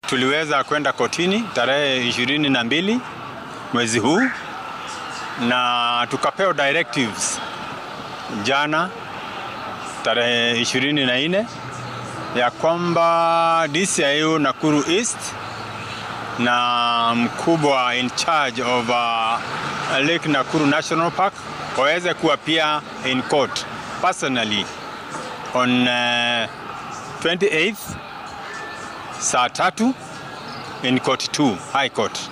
tuliweza kwenda kotini tarehe ishirini na mbili mwezi huu na tukapewa directives jana tarehe ishirini na nne ya kwamba DCIU Nakuru East na mkubwa in charge of uh, Lake Nakuru National Park waweze kuapia in court personally on uh, 28th saa tatu in court 2 high court